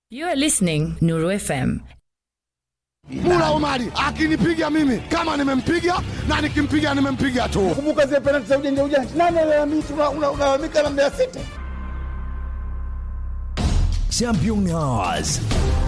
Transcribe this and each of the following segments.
You are listening Nuru FM. Mula Omari akinipiga mimi kama nimempiga na nikimpiga nimempiga tu. Kumbuka zile penalti za ujanja ujanja. Nani alalamika unalalamika na Mbeya City? Champion Hours.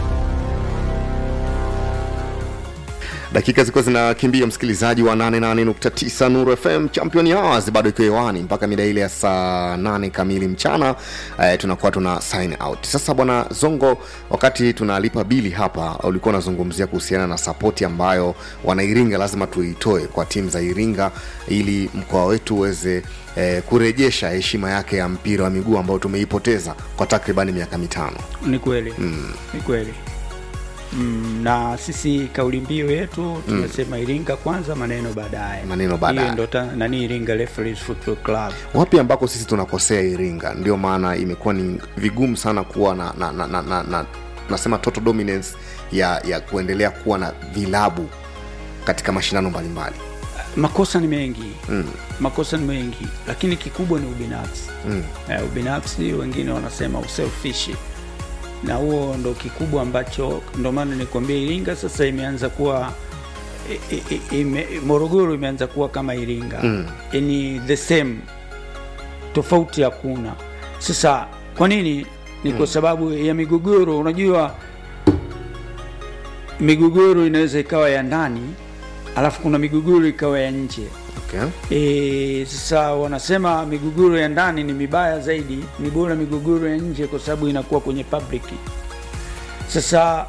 dakika zilikuwa zinakimbia msikilizaji wa 88.9 nuru fm champion hours bado ikiwa hewani mpaka mida ile ya saa 8 kamili mchana eh, tunakuwa tuna sign out sasa bwana zongo wakati tunalipa bili hapa ulikuwa unazungumzia kuhusiana na sapoti ambayo wanairinga lazima tuitoe kwa timu za iringa ili mkoa wetu uweze eh, kurejesha heshima yake ya mpira wa miguu ambao tumeipoteza kwa takribani miaka mitano ni kweli mm. ni kweli mm, na sisi kauli mbiu yetu tumesema mm. iringa kwanza maneno baadaye Maneno baadaye. Hiyo ndo ta- nani iringa Referees football club wapi ambako sisi tunakosea iringa ndio maana imekuwa ni vigumu sana kuwa na, na, na, na, na, na nasema total dominance ya ya kuendelea kuwa na vilabu katika mashindano mbalimbali makosa ni mengi mm. makosa ni mengi lakini kikubwa ni ubinafsi mm. eh, ubinafsi wengine wanasema uselfish na huo ndo kikubwa ambacho ndo maana nikwambia iringa sasa imeanza kuwa i- i- i- ime, morogoro imeanza kuwa kama iringa Mm. ni the same tofauti hakuna sasa kwa nini ni kwa sababu ya migogoro unajua migogoro inaweza ikawa ya ndani alafu kuna migogoro ikawa ya nje okay. E, sasa wanasema migogoro ya ndani ni mibaya zaidi, ni bora migogoro ya nje kwa sababu inakuwa kwenye public. Sasa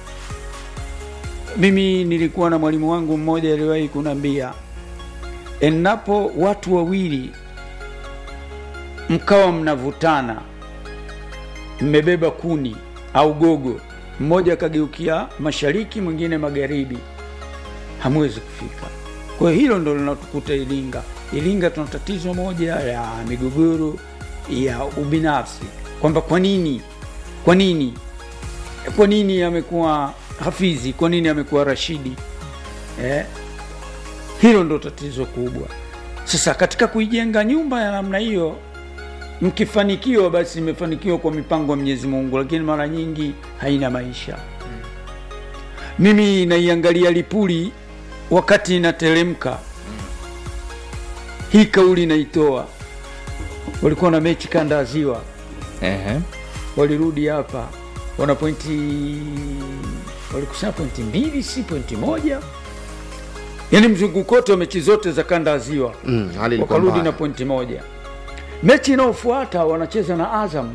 mimi nilikuwa na mwalimu wangu mmoja aliwahi kuniambia, endapo watu wawili mkawa mnavutana, mmebeba kuni au gogo, mmoja akageukia mashariki, mwingine magharibi, hamwezi kufika. Kwa hiyo hilo ndo linatukuta Iringa. Iringa tuna tatizo moja ya migogoro ya ubinafsi, kwamba kwa nini, kwa nini, kwa nini amekuwa Hafizi, kwa nini amekuwa Rashidi eh? Hilo ndo tatizo kubwa. Sasa katika kuijenga nyumba ya namna hiyo, mkifanikiwa, basi imefanikiwa kwa mipango ya Mwenyezi Mungu, lakini mara nyingi haina maisha. Mimi naiangalia Lipuli wakati inateremka hii kauli naitoa walikuwa na mechi kanda ya ziwa Ehe. walirudi hapa wana pointi walikusanya pointi mbili si pointi moja yaani mzunguko wote wa mechi zote za kanda ya ziwa mm, hali ilikuwa wakarudi mbaya. na pointi moja mechi inayofuata wanacheza na azam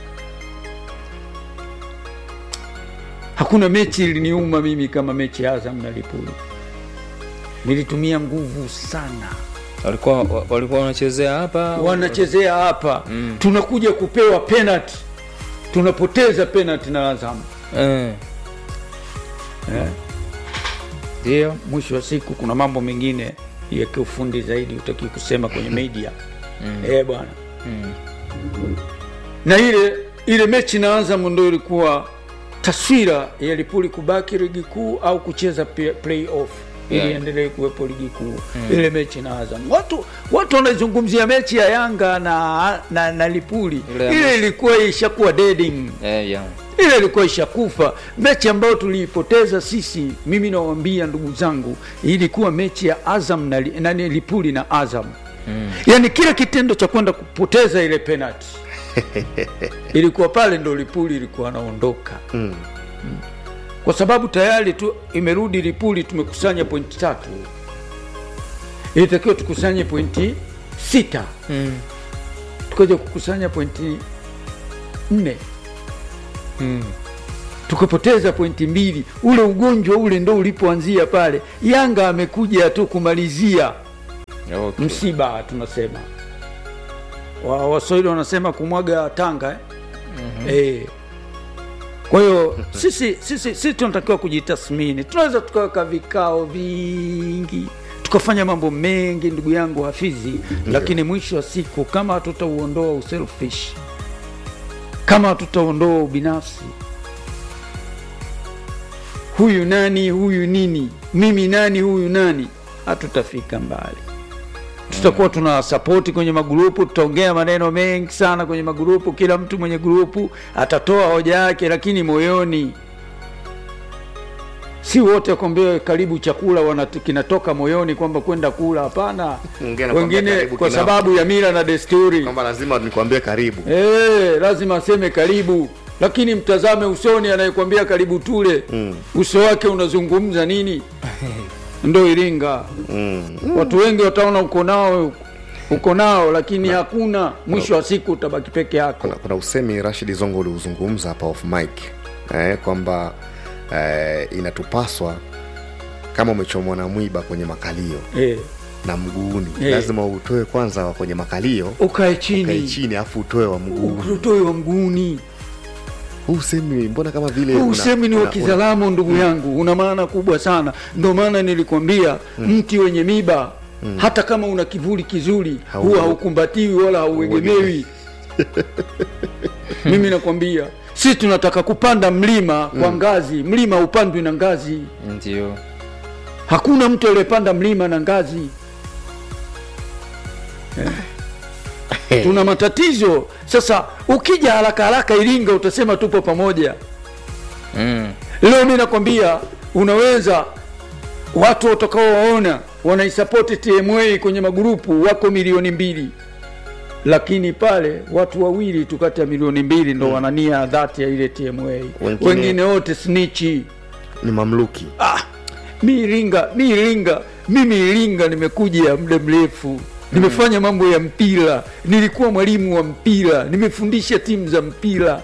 hakuna mechi iliniuma mimi kama mechi ya azam na lipuli nilitumia nguvu sana walikuwa wa- walikuwa wanachezea hapa wanachezea hapa mm. tunakuja kupewa penalty tunapoteza penalty na azam Eh, eh. ndio mwisho wa siku kuna mambo mengine ya kiufundi zaidi utaki kusema kwenye media mm. eh bwana Mm. na ile ile mechi na Azam ndo ilikuwa taswira ya Lipuli kubaki ligi kuu au kucheza pe- playoff ili Yeah. endelee kuwepo ligi kuu ile mechi na Azam. Watu watu wanazungumzia mechi ya Yanga na na, na Lipuli Ile ya ile mwisho. ilikuwa ishakuwa deading Eh, ya. ile ilikuwa ishakufa mechi ambayo tuliipoteza sisi mimi nawambia ndugu zangu ilikuwa mechi ya azam na, Li- nani lipuli na azam mm. yaani kile kitendo cha kwenda kupoteza ile penalty ilikuwa pale ndo lipuli ilikuwa anaondoka Mm. kwa sababu tayari tu imerudi lipuli tumekusanya pointi tatu ilitakiwa tukusanye pointi sita Mm. tukaja kukusanya pointi nne Mm. tukapoteza pointi mbili. Ule ugonjwa ule ndo ulipoanzia pale. Yanga amekuja tu kumalizia Okay. msiba, tunasema Wa- Waswahili wanasema kumwaga tanga eh? mm-hmm. eh. Kwa hiyo sisi, sisi, sisi tunatakiwa kujitathmini. Tunaweza tukaweka vikao vingi tukafanya mambo mengi, ndugu yangu Hafizi, lakini mwisho wa siku kama hatutauondoa uselfish, kama hatutaondoa ubinafsi huyu nani huyu nini mimi nani huyu nani hatutafika mbali tutakuwa tuna sapoti kwenye magrupu tutaongea maneno mengi sana kwenye magrupu kila mtu mwenye grupu atatoa hoja yake lakini moyoni si wote kwambia karibu chakula wana, kinatoka moyoni kwamba kwenda kula hapana Mwingine anakwambia wengine karibu kwa kinapo. sababu ya mila na desturi kwamba lazima nikwambie karibu Eh, lazima aseme karibu lakini mtazame usoni anayekwambia karibu tule mm. uso wake unazungumza nini ndo iringa mm. watu wengi wataona uko nao uko nao lakini hakuna mwisho wa siku utabaki peke yako kuna, kuna usemi rashid zongo uliuzungumza hapa off mic eh, kwamba eh, inatupaswa kama umechomwa na mwiba kwenye makalio eh, na mguuni Eh. lazima utoe kwanza wa kwenye makalio ukae kae chini chini afu utoe wa mguuni utoe wa mguuni huu usemi mbona kama vile huu una- usemi ni wa una- kizalamo ndugu yangu una maana kubwa sana ndio maana nilikwambia mti wenye miba hata kama una kivuli kizuri Hau- huwa haukumbatiwi wala hauegemewi mimi nakwambia si tunataka kupanda mlima kwa ngazi mlima upandwi na ngazi ndio hakuna mtu aliyepanda mlima na ngazi eh. tuna matatizo sasa ukija haraka haraka iringa utasema tupo pamoja mm. leo mi nakwambia unaweza watu watakaowaona wanaisapoti tma kwenye magurupu wako milioni mbili lakini pale watu wawili tu kati ya milioni mbili ndo wanania dhati ya ile tma Wengine- wengine wote snichi ni mamluki ah, mi iringa mi iringa mimi iringa nimekuja muda mrefu nimefanya mambo ya mpira nilikuwa mwalimu wa mpira nimefundisha timu za mpira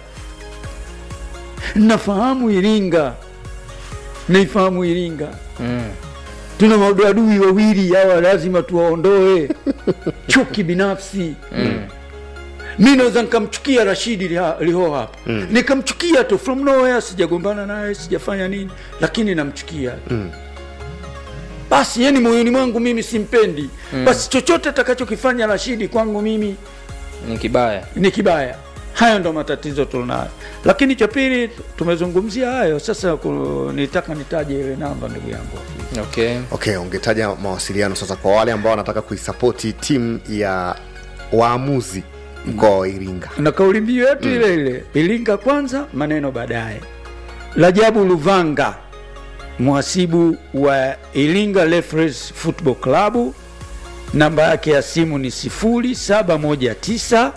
nafahamu iringa naifahamu iringa Mm. tuna maadui wawili hawa lazima tuwaondoe chuki binafsi Mm. mi naweza nikamchukia rashidi Liha- liho hapa mm. nikamchukia tu from nowhere sijagombana naye sijafanya nini lakini namchukia mm. basi yani moyoni mwangu mimi simpendi mm. basi chochote atakachokifanya rashidi kwangu mimi ni kibaya ni kibaya hayo ndo matatizo tunayo lakini cha pili tumezungumzia hayo sasa ku- nitaka nitaje ile namba ndugu yangu okay okay ungetaja mawasiliano sasa kwa wale ambao wanataka kuisapoti timu ya waamuzi mkoa wa iringa na kauli mbiu yetu mm. ile ile ilinga kwanza maneno baadaye rajabu luvanga mhasibu wa ilinga Referees football club namba yake ya simu ni 0719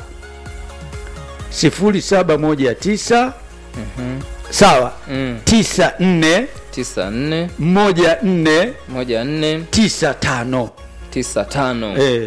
0719 sawa mm. 94 tisa nne 14 moja nne 95 tisa tano eh,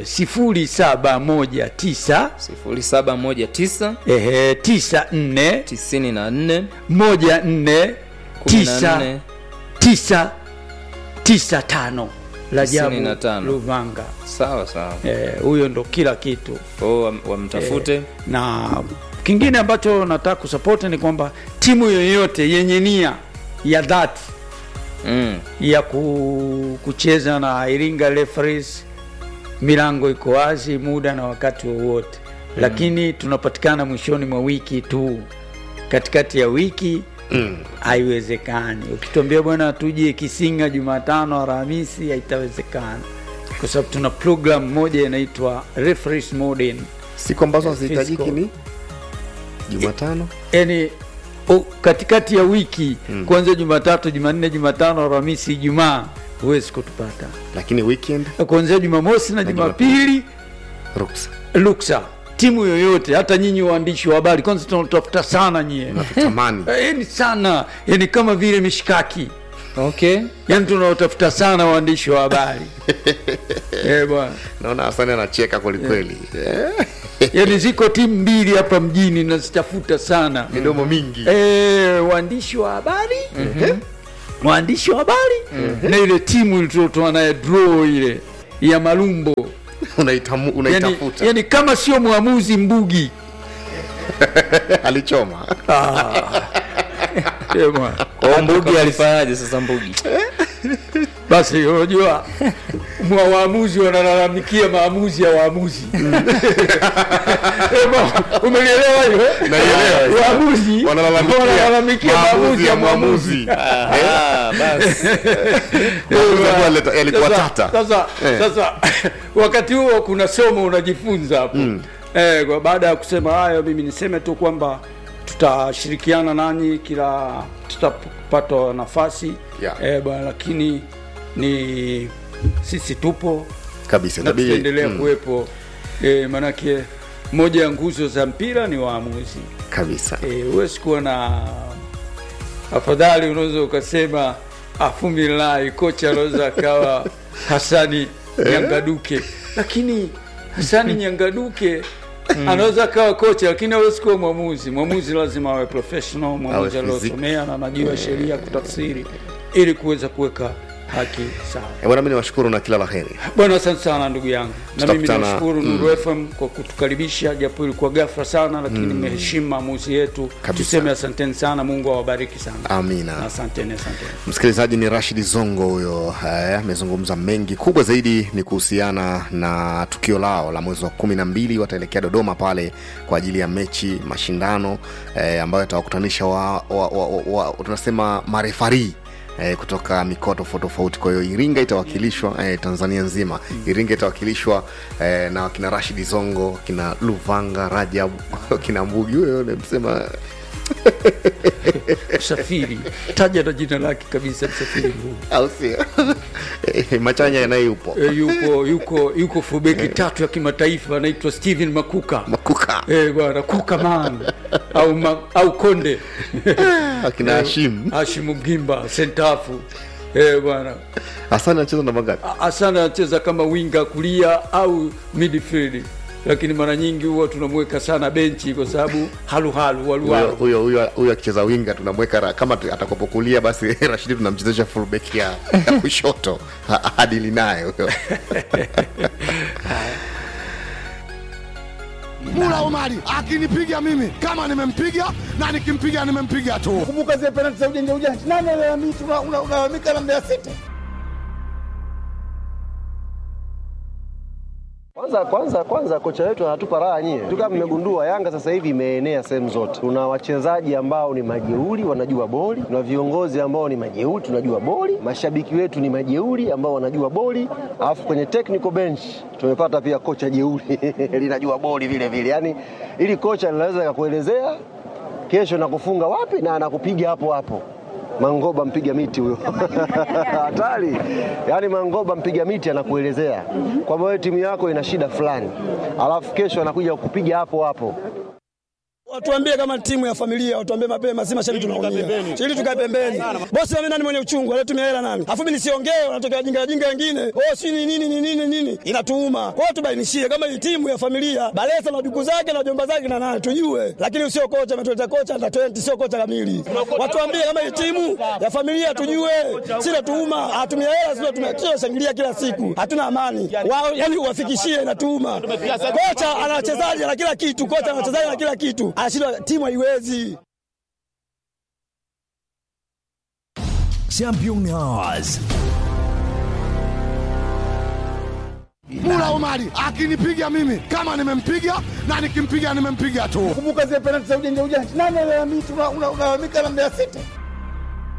0719 sifuri saba moja tisa ehe 94 tisini na nne moja nne kumi na tisa nne tisa tisa tano Rajabu Tisini na tano. Luvanga sawa sawa Eh, huyo ndo kila kitu kwao wam- wamtafute na kingine ambacho nataka kusapoti ni kwamba timu yoyote yenye nia ya dhati mm. ya ku, kucheza na Iringa Referees, milango iko wazi muda na wakati wowote mm. lakini tunapatikana mwishoni mwa wiki tu, katikati ya wiki haiwezekani. Ukituambia bwana tuje Kisinga Jumatano, Alhamisi, haitawezekana kwa sababu tuna program moja inaitwa Referees Modern siku ambazo Eh, hazihitajiki physical. ni jumatano yani o, katikati ya wiki mm. kuanzia Jumatatu, Jumanne, Jumatano, Alhamisi, Ijumaa huwezi kutupata. lakini weekend Kuanzia Jumamosi na Jumapili ruksa ruksa. Timu yoyote, hata nyinyi waandishi wa habari, kwanza tunatafuta sana nyie tamani Eh, yani sana, yani kama vile mishikaki, okay yani tunaotafuta sana waandishi wa habari eh bwana, naona hasani anacheka kwelikweli Eh, yani ziko timu mbili hapa mjini nazitafuta sana midomo mingi Eh, waandishi wa habari waandishi wa habari na ile timu tuliotoa naye draw ile ya Malumbo Unaitamu- yani, unaitafuta yani kama sio mwamuzi Mbugi alichoma Eh, bwana. kwao mbugi alifanyaje sasa mbugi basi unajua mwa waamuzi wanalalamikia maamuzi ya waamuzi Ema, umelielewa hiyo eh? Naielewa. waamuzi Wanalalamikia wanalalamikia maamuzi ya mwamuzi Ah, basi. Maamuzi yalikuwa leta- yalikuwa Sasa- tata Sasa, Eh. sasa wakati huo kuna somo unajifunza hapo eh, kwa baada ya kusema hayo, mimi niseme tu kwamba tutashirikiana nanyi kila tutapata nafasi Yeah. eh, bwana, lakini ni sisi tupo kabisa na itabidi- tutaendelea mm, kuwepo eh, manake moja ya nguzo za mpira ni waamuzi kabisa eh, huwezi kuwa na afadhali unaweza ukasema afumilai kocha anaweza akawa hasani nyangaduke lakini hasani nyangaduke anaweza akawa kocha lakini hawezi kuwa mwamuzi mwamuzi lazima awe professional mwamuzi Awe physique. aliosomea na anajua sheria kutafsiri ili kuweza kuweka haki sawa Eh, bwana mi niwashukuru na kila la heri bwana asante sana ndugu yangu na mimi Tutakutana- nashukuru mm. Nuru FM kwa kutukaribisha japo ilikuwa ghafla sana lakini mmeheshimu maamuzi yetu Kabisa. tuseme asanteni sana mungu awabariki sana amina asanteni asanteni msikilizaji ni rashidi zongo huyo eh, amezungumza mengi kubwa zaidi ni kuhusiana na tukio lao la mwezi wa kumi na mbili wataelekea dodoma pale kwa ajili ya mechi mashindano eh, ambayo yatawakutanisha wa, wa, wa, wa, wa, tunasema marefarii Eh, kutoka mikoa tofauti tofauti kwa hiyo iringa itawakilishwa eh, tanzania nzima iringa itawakilishwa eh, na wakina rashidi zongo kina luvanga rajab kina mbugi huyo nimsema msafiri taja na jina lake kabisa msafiri Mbugi. au sio Eh, machanya yanayeupo e, yuko yuko yuko fubeki tatu ya kimataifa anaitwa steven makuka makuka Eh, bwana kuka man au, ma, au konde akina hashim hashimu mgimba sentafu Eh, bwana hasani anacheza namba ngapi asana anacheza kama winga kulia au midfield lakini mara nyingi huwa tunamweka sana benchi kwa sababu haluhalu Huyo- waluwalu huyo huyo huyo akicheza winga tunamweka ra- kama tu- atakapokulia basi rashidi tunamchezesha fullback ya, ya kushoto Ha- adili naye huyo Mula Omari akinipiga mimi kama nimempiga na nikimpiga nimempiga tu. Kumbuka zile penalti za ujanja ujanja, nani alalamika? Una- una- Unalalamika na Mbeya City. Kwanza kwanza kwanza kocha wetu anatupa raha nyie. Tu kama mmegundua Yanga sasa hivi imeenea sehemu zote. Tuna wachezaji ambao ni majeuri wanajua boli, tuna viongozi ambao ni majeuri tunajua boli, mashabiki wetu ni majeuri ambao wanajua boli, alafu kwenye technical bench tumepata pia kocha jeuri linajua boli vile vile. Yaani ili kocha linaweza kukuelezea kesho nakufunga wapi na anakupiga hapo hapo. Mangoba mpiga miti huyo hatari. Yaani Mangoba mpiga miti anakuelezea kwamba wewe timu yako ina shida fulani, alafu kesho anakuja kukupiga hapo hapo. Watuambie kama timu ya familia, watuambie mapema, si mashabiki tunaumia. Ili tukae pembeni. Bosi wame nani mwenye uchungu, alitumia hela nani? Afu mimi nisiongee, wanatokea jinga jinga wengine. Oh, si ni nini ni nini nini? Inatuuma. Kwa hiyo tubainishie kama hii timu ya familia, Balesa na duku zake na jomba zake na nani tujue. Lakini usio kocha ametuleta kocha na 20 sio kocha kamili. Watuambie kama hii timu ya familia tujue. Si natuuma, hatumia hela sio tumia shangilia kila siku. Hatuna amani. Wao yani uwafikishie inatuuma. Kocha ana wachezaji na kila kitu, kocha ana wachezaji na kila kitu. Anashindwa timu haiwezi. Champion Hours. Mula Omari akinipiga mimi kama nimempiga na nikimpiga nimempiga tu. Kumbuka zile penalti za ujanja ujanja, nani alalamika? Una- una- Unalalamika na Mbeya City.